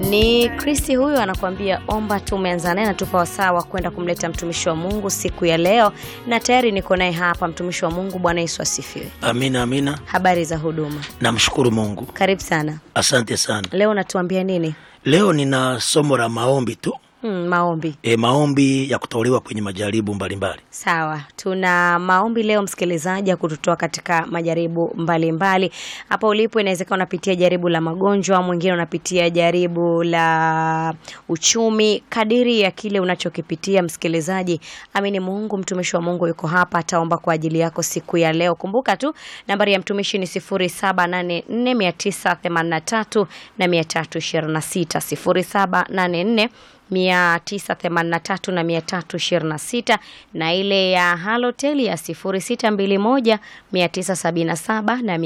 Ni Kristi huyu anakuambia omba. Tumeanza naye natupa wasaa wa kwenda kumleta mtumishi wa Mungu siku ya leo, na tayari niko naye hapa. Mtumishi wa Mungu, Bwana Yesu asifiwe. Amina, amina. Habari za huduma? Namshukuru Mungu, Karibu sana. asante sana. Leo natuambia nini? Leo nina somo la maombi tu Hmm, maombi. e, maombi ya kutolewa kwenye majaribu mbalimbali. Sawa, tuna maombi leo msikilizaji, ya kututoa katika majaribu mbalimbali. Hapa ulipo, inawezekana unapitia jaribu la magonjwa, mwingine unapitia jaribu la uchumi. Kadiri ya kile unachokipitia msikilizaji, amini Mungu, mtumishi wa Mungu yuko hapa, ataomba kwa ajili yako siku ya leo. Kumbuka tu nambari ya mtumishi ni 0784983983 na 326 0784 983 na 326 na ile ya Halotel ya 0621 977 na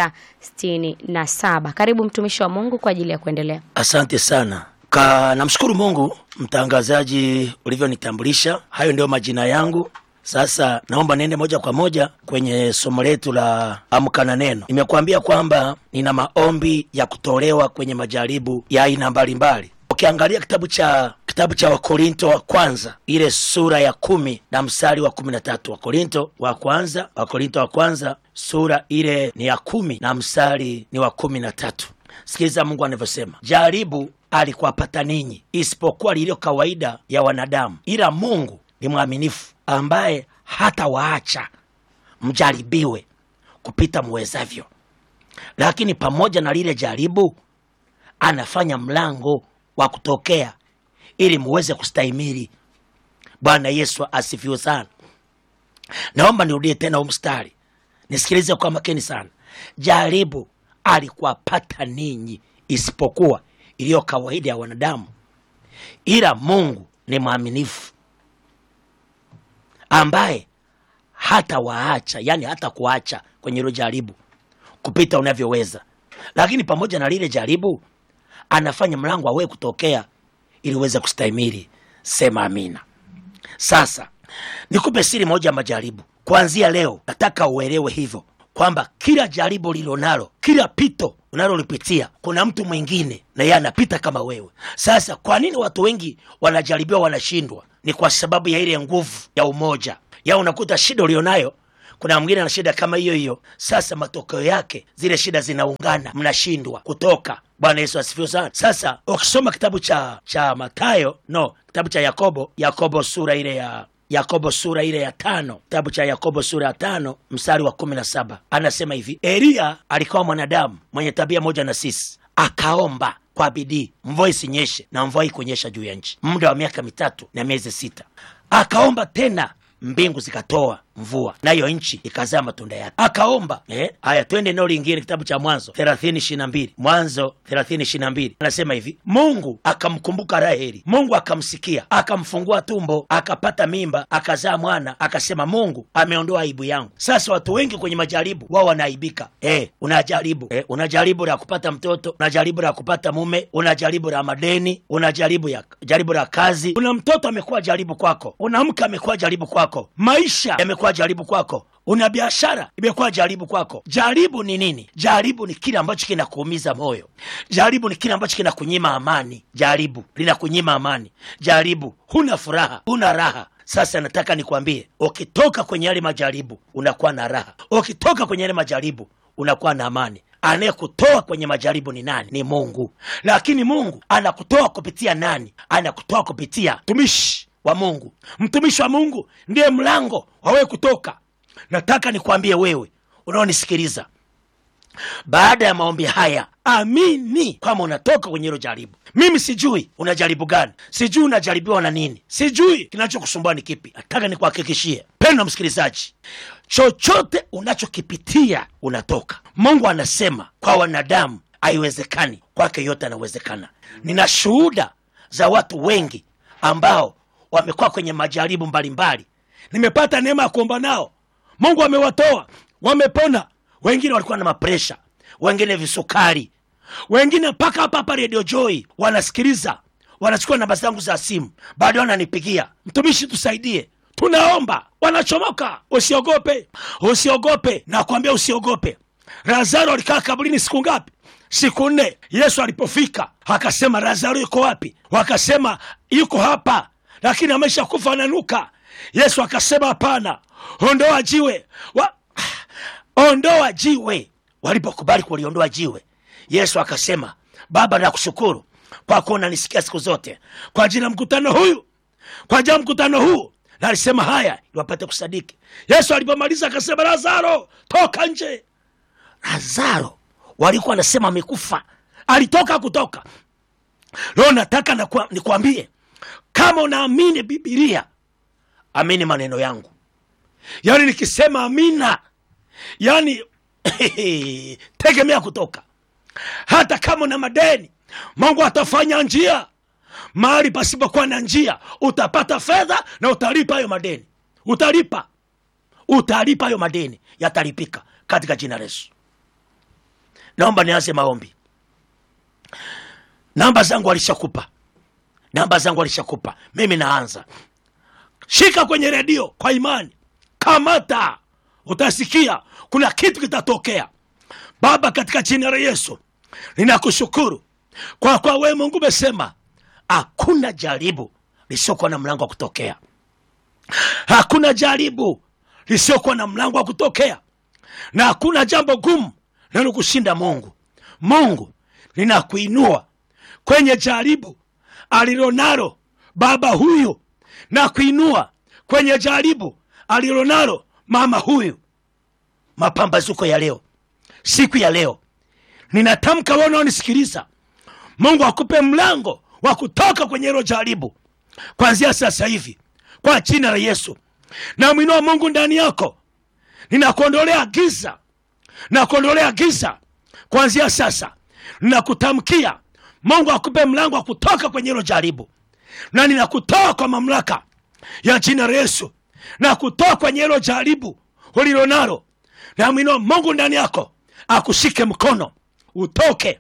667. Karibu mtumishi wa Mungu kwa ajili ya kuendelea. Asante sana ka, namshukuru Mungu mtangazaji ulivyonitambulisha. Hayo ndio majina yangu. Sasa naomba niende moja kwa moja kwenye somo letu la amka na neno. Nimekuambia kwamba nina maombi ya kutolewa kwenye majaribu ya aina mbalimbali. Ukiangalia kitabu cha kitabu cha Wakorinto wa kwanza ile sura ya kumi na mstari wa kumi na tatu Wakorinto wa kwanza Wakorinto wa kwanza sura ile ni ya kumi na mstari ni wa kumi na tatu Sikiliza Mungu anavyosema, jaribu alikuwapata ninyi isipokuwa lililo kawaida ya wanadamu, ila Mungu ni mwaminifu, ambaye hata waacha mjaribiwe kupita muwezavyo, lakini pamoja na lile jaribu anafanya mlango wa kutokea ili muweze kustahimili. Bwana Yesu asifiwe sana. Naomba nirudie tena huu mstari, nisikilize kwa makini sana. Jaribu alikuwapata ninyi isipokuwa iliyo kawaida ya wanadamu, ila Mungu ni mwaminifu, ambaye hata waacha, yani hata kuacha kwenye hilo jaribu kupita unavyoweza, lakini pamoja na lile jaribu anafanya mlango awe kutokea ili uweze kustahimili. Sema amina. Sasa nikupe siri moja ya majaribu. Kuanzia leo, nataka uelewe hivyo kwamba kila jaribu lilonalo, kila pito unalolipitia, kuna mtu mwingine na yeye anapita kama wewe. Sasa kwa nini watu wengi wanajaribiwa wanashindwa? Ni kwa sababu ya ile nguvu ya umoja ya, unakuta shida ulionayo kuna mwingine ana shida kama hiyo hiyo. Sasa matokeo yake zile shida zinaungana, mnashindwa kutoka. Bwana Yesu asifiwe sana. Sasa ukisoma kitabu cha cha Matayo, no, kitabu cha Yakobo, Yakobo sura ile ya Yakobo sura ile ya tano, kitabu cha Yakobo sura ya tano mstari wa kumi na saba anasema hivi: Eliya alikuwa mwanadamu mwenye tabia moja na sisi, akaomba kwa bidii mvua isinyeshe, na mvua ikunyesha juu ya nchi muda wa miaka mitatu na miezi sita. Akaomba tena mbingu zikatoa mvua nayo nchi ikazaa matunda yake. Akaomba eh, haya, twende eneo lingine, kitabu cha Mwanzo thelathini ishirini na mbili Mwanzo thelathini ishirini na mbili anasema hivi, Mungu akamkumbuka Raheli, Mungu akamsikia, akamfungua tumbo, akapata mimba, akazaa mwana, akasema Mungu ameondoa aibu yangu. Sasa watu wengi kwenye majaribu wao wanaaibika. Eh, unajaribu eh, unajaribu la kupata mtoto, unajaribu la kupata mume, unajaribu la madeni, unajaribu ya jaribu la kazi. Una mtoto amekuwa jaribu kwako, una mke amekuwa jaribu kwako, maisha yamekuwa jaribu kwako, una biashara imekuwa jaribu kwako. Jaribu ni nini? Jaribu ni kile ambacho kinakuumiza moyo. Jaribu ni kile ambacho kinakunyima amani. Jaribu linakunyima amani. Jaribu huna furaha, huna raha. Sasa nataka nikwambie, ukitoka kwenye yale majaribu unakuwa na raha, ukitoka kwenye yale majaribu unakuwa na amani. Anayekutoa kwenye majaribu ni nani? Ni Mungu. Lakini Mungu anakutoa kupitia nani? Anakutoa kupitia mtumishi wa Mungu. Mtumishi wa Mungu ndiye mlango wa wewe kutoka. Nataka nikwambie wewe unaonisikiliza, baada ya maombi haya, amini kwamba unatoka kwenye hilo jaribu. Mimi sijui unajaribu gani, sijui unajaribiwa na nini, sijui kinachokusumbua ni kipi. Nataka nikuhakikishie pendo msikilizaji, chochote unachokipitia unatoka. Mungu anasema kwa wanadamu haiwezekani, kwake yote anawezekana. Nina shuhuda za watu wengi ambao wamekuwa kwenye majaribu mbalimbali, nimepata neema ya kuomba nao, Mungu amewatoa wamepona. Wengine walikuwa na mapresha, wengine visukari, wengine mpaka hapa hapa Radio Joy wanasikiliza, wanachukua namba zangu za simu, bado wananipigia, mtumishi, tusaidie, tunaomba. Wanachomoka. Usiogope, usiogope, nakwambia usiogope. Lazaro alikaa kaburini siku ngapi? Siku nne. Yesu alipofika akasema lazaro yuko wapi wakasema yuko hapa lakini amesha kufa ananuka yesu akasema hapana ondoa jiwe wa, ondoa jiwe walipokubali kuliondoa jiwe yesu akasema baba nakushukuru kwa kuwa unanisikia siku zote kwa ajili ya mkutano huyu kwa ajili ya mkutano huu na alisema haya ili wapate kusadiki yesu alipomaliza akasema lazaro toka nje lazaro walikuwa anasema amekufa alitoka kutoka leo nataka nakua- nikwambie kama unaamini bibilia amini maneno yangu yaani nikisema amina yaani tegemea kutoka hata kama una madeni mungu atafanya njia mahali pasipokuwa na njia utapata fedha na utalipa hayo madeni utalipa utalipa hayo madeni yatalipika katika jina la yesu naomba nianze maombi namba zangu alishakupa namba zangu alishakupa mimi naanza shika kwenye redio kwa imani kamata utasikia kuna kitu kitatokea baba katika jina la yesu ninakushukuru kwa kwa wewe mungu umesema hakuna jaribu lisiokuwa na mlango wa kutokea hakuna jaribu lisiokuwa na mlango wa kutokea na hakuna jambo gumu nalo kushinda mungu mungu ninakuinua kwenye jaribu alilonalo baba huyu na kuinua kwenye jaribu alilonalo mama huyu mapambazuko ya leo siku ya leo ninatamka wewe unaonisikiliza mungu akupe mlango wa kutoka kwenye hilo jaribu kwanzia sasa hivi kwa jina la yesu namwinua mungu ndani yako ninakuondolea giza nakuondolea giza kuanzia sasa ninakutamkia mungu akupe mlango wa kutoka kwenye hilo jaribu na ninakutoa kwa mamlaka ya jina la yesu na kutoa kwenye hilo jaribu ulilonalo namwinua mungu ndani yako akushike mkono utoke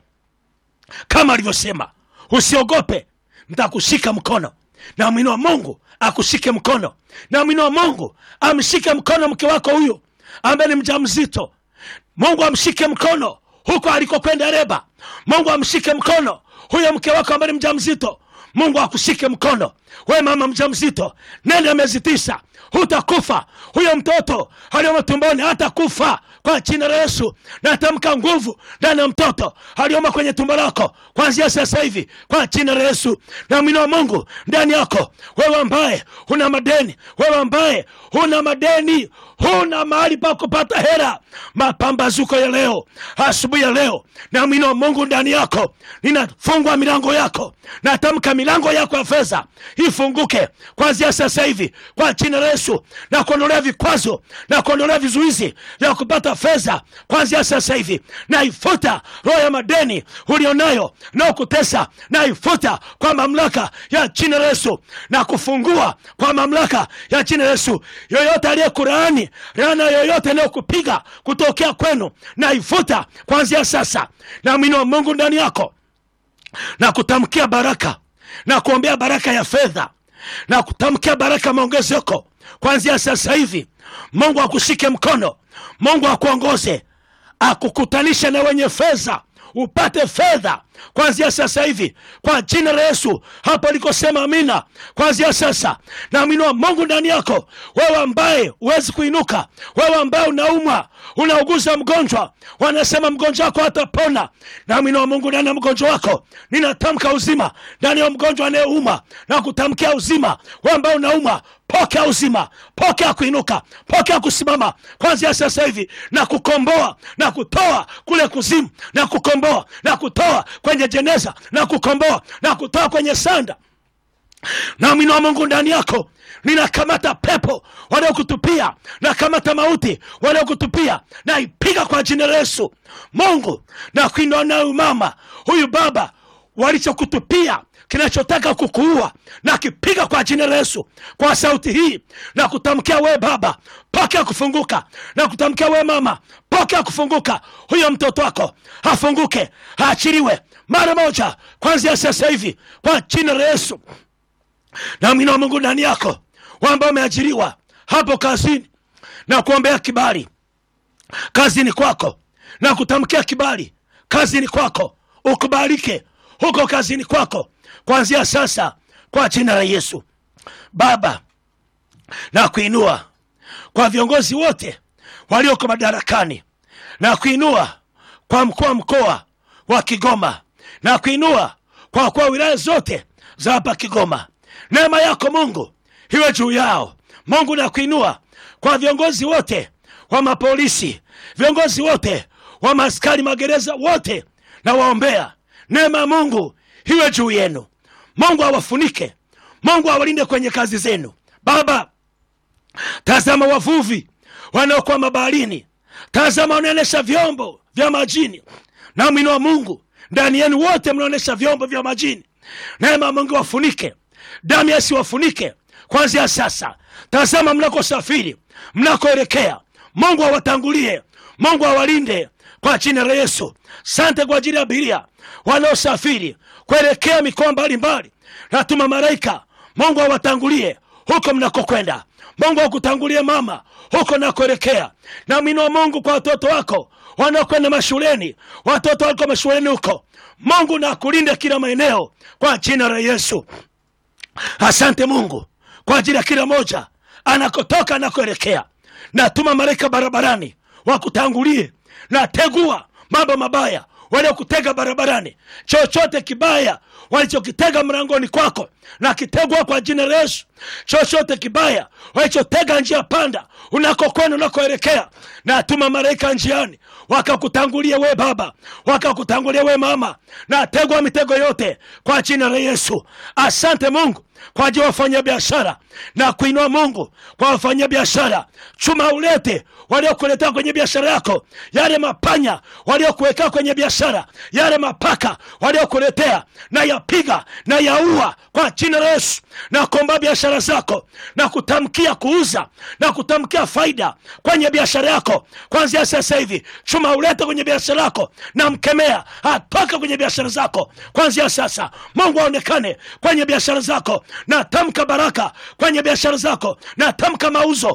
kama alivyosema usiogope ntakushika mkono namwinua mungu akushike mkono namwinua mungu amshike mkono mke wako huyo ambaye ni mja mzito mungu amshike mkono huko alikokwenda reba mungu amshike mkono huyo mke wako ambaye ni mja mzito mungu akushike mkono we mama mja mzito nene miezi tisa hutakufa huyo mtoto aliyomo tumboni hatakufa kwa jina la yesu natamka nguvu ndani ya mtoto aliyomo kwenye tumbo lako kwanzia sasa hivi kwa jina la yesu namwinua mungu ndani yako wewe ambaye huna madeni wewe ambaye huna madeni huna mahali pa kupata hera mapambazuko ya leo asubuhi ya leo namwinua mungu ndani yako ninafungwa milango yako natamka milango yako ya fedha ifunguke kwanzia sasa hivi kwa jina la yesu na kuondolea vikwazo na kuondolea vizuizi vya kupata fedha kwanzia sasa hivi naifuta roho ya madeni ulionayo naokutesa naifuta kwa mamlaka ya jina la yesu na kufungua kwa mamlaka ya jina la yesu yoyote aliyekuraani rana yoyote inayokupiga kutokea kwenu naifuta kwanzia sasa na mwino wa mungu ndani yako na kutamkia baraka na kuombea baraka ya fedha na kutamkia baraka ya maongezeko kwanzia sasa hivi mungu akushike mkono mungu akuongoze akukutanisha na wenye fedha upate fedha kwanzia sasa hivi kwa jina la yesu hapo alikosema amina kwanzia sasa naaminiwa mungu ndani yako wewe ambaye huwezi kuinuka wewe ambaye unaumwa unauguza mgonjwa wanasema mgonjwa wako hatapona naaminiwa mungu ndani ya mgonjwa wako ninatamka uzima ndani ya mgonjwa anayeuma na kutamkia uzima wewe ambaye unauma pokea uzima pokea kuinuka pokea kusimama kwanzia sasa hivi na kukomboa na kutoa kule kuzimu na kukomboa na kutoa kwenye jeneza na kukomboa na kutoa kwenye sanda nami wa mungu ndani yako ninakamata pepo wanaokutupia nakamata mauti wanaokutupia naipiga kwa jina la yesu mungu na kuinua nayo mama huyu baba walichokutupia kinachotaka kukuua na kipiga kwa jina la yesu kwa sauti hii na kutamkia we baba pokea kufunguka na kutamkia we mama pokea kufunguka huyo mtoto wako afunguke aachiliwe mara moja kwanzia sasa hivi kwa jina la yesu na mwina wa mungu ndani yako wamba umeajiriwa hapo kazini na kuombea kibali kazini kwako na kutamkia kibali kazini kwako ukubalike huko kazini kwako kuanzia sasa kwa jina la yesu baba na kuinua kwa viongozi wote walioko madarakani na kuinua kwa mkuu wa mkoa wa kigoma na kuinua kwa wakuu wa wilaya zote za hapa kigoma neema yako mungu iwe juu yao mungu na kuinua kwa viongozi wote wa mapolisi viongozi wote wa maaskari magereza wote na waombea neema ya mungu iwe juu yenu mungu awafunike mungu awalinde kwenye kazi zenu baba tazama wavuvi wanaokuwa mabaharini tazama wanaonesha vyombo vya majini na mwino wa mungu ndani yenu wote mnaonesha vyombo vya majini neema ya mungu wafunike damu yasi wafunike kwanzia sasa tazama mnakosafiri mnakoelekea mungu awatangulie mungu awalinde kwa jina la yesu sante kwa ajili ya abiria wanaosafiri kuelekea mikoa mbalimbali natuma malaika mungu awatangulie huko mnakokwenda mungu akutangulie mama huko nakoelekea na mwino wa mungu kwa watoto wako wanaokwenda mashuleni watoto waliko mashuleni huko mungu na akulinde kila maeneo kwa jina la yesu asante mungu kwa ajili ya kila moja anakotoka anakoelekea natuma malaika barabarani wakutangulie na tegua mambo mabaya waliokutega barabarani chochote kibaya walichokitega mlangoni kwako na kitegwa kwa jina la yesu chochote kibaya walichotega njia panda unakokwenda unakoelekea na tuma malaika njiani wakakutangulia we baba wakakutangulia we mama na tegwa mitego yote kwa jina la yesu asante mungu kwa ajili ya wafanya biashara na kuinua mungu kwa wafanya biashara chuma ulete waliokuletea kwenye biashara yako yale mapanya waliokuwekea kwenye biashara yale mapaka waliokuletea na yapiga na yaua kwa jina la yesu na kuomba biashara zako na kutamkia kuuza na kutamkia faida kwenye biashara yako kwanzia sasa hivi chuma ulete kwenye biashara yako na mkemea atoka kwenye biashara zako kwanzia sasa mungu aonekane kwenye biashara zako na tamka baraka kwenye biashara zako na tamka mauzo